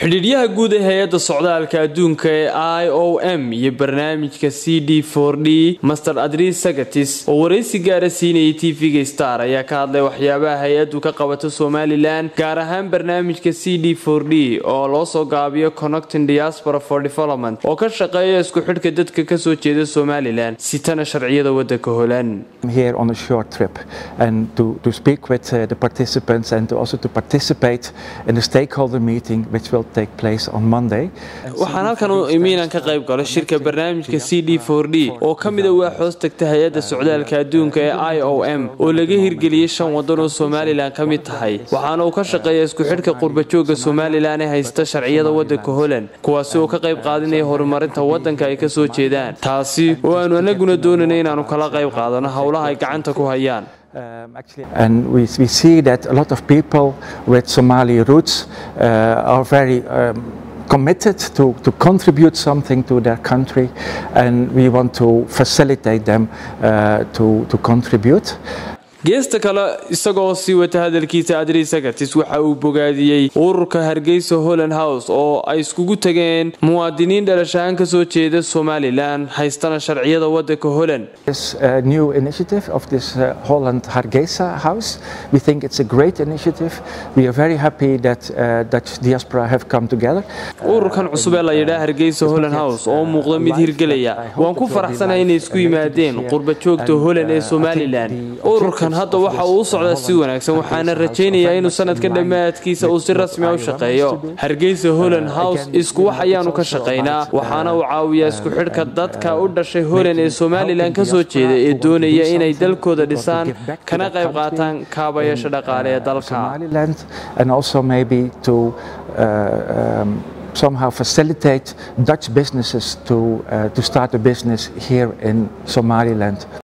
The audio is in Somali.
xidhiidhyaha guud ee hay-adda socdaalka adduunka ee i o m iyo barnaamijka c d for d master adris sagatis oo waraysi gaara siinayay tv-ga star ayaa ka hadlay waxyaabaha hay-addu ka qabato somalilan gaar ahaan barnaamijka c d for d oo loo soo gaabiyo connecting diaspora for development oo ka shaqeeya isku xidhka dadka kasoo jeeda somalilan sitana sharciyada wadanka holan here on a short trip and to, to speak with uh, the participants and to also to participate in the stakeholder meeting which will take place on Monday. waxaan halkan u imi inaan ka qayb galo shirka barnaamijka c d for d oo ka mida waa hoos tagta hay-adda socdaalka adduunka ee i o m oo laga hirgeliyey shan wadan oo somalilan ka mid tahay waxaana uu ka shaqeeya isku xidhka qurbajooga somalilan ee haysta sharciyada wadanka holand kuwaasi oo ka qayb qaadinaya horumarinta wadanka ay kasoo jeedaan taasi oo aanu anaguna doonanay inaanu kala qayb qaadano howlaha ay gacanta ku hayaan Um, actually, and we, we see that a lot of people with Somali roots uh, are very um, committed to, to contribute something to their country, and we want to facilitate them uh, to, to contribute. geesta kale isagoo sii wata hadalkiisa adri sagatis waxa uu bogaadiyey ururka hargeysa holland house oo ay iskugu tageen muwaadiniin dhalashahaan kasoo jeeda somalilan haystana sharciyada wadanka holland This uh, new initiative of this uh, Holland Hargeisa House, we think it's a great initiative. We are very happy that uh, Dutch diaspora have come together. ururkan cusub ee la yidhaa hargeysa holland house oo muuqda mid hirgelaya waan ku faraxsanahay inay isku yimaadeen qurba joogta holland ee somalilan ururkan hadda waxa uu u socdaa si wanaagsan waxaana rajaynayaa inuu sanadka dhammaadkiisa uu si rasmi a u shaqeeyo hargeysa holland house isku wax ayaanu ka shaqaynaa waxaana uu caawiyaa isku xidhka dadka u dhashay holland ee somalilan kasoo jeeda ee doonaya inay dalkooda dhisaan kana qayb qaataan kaabayaasha dhaqaale ee dalka Somaliland and also maybe to uh, um, somehow facilitate Dutch businesses to, uh, to start a business here in Somaliland.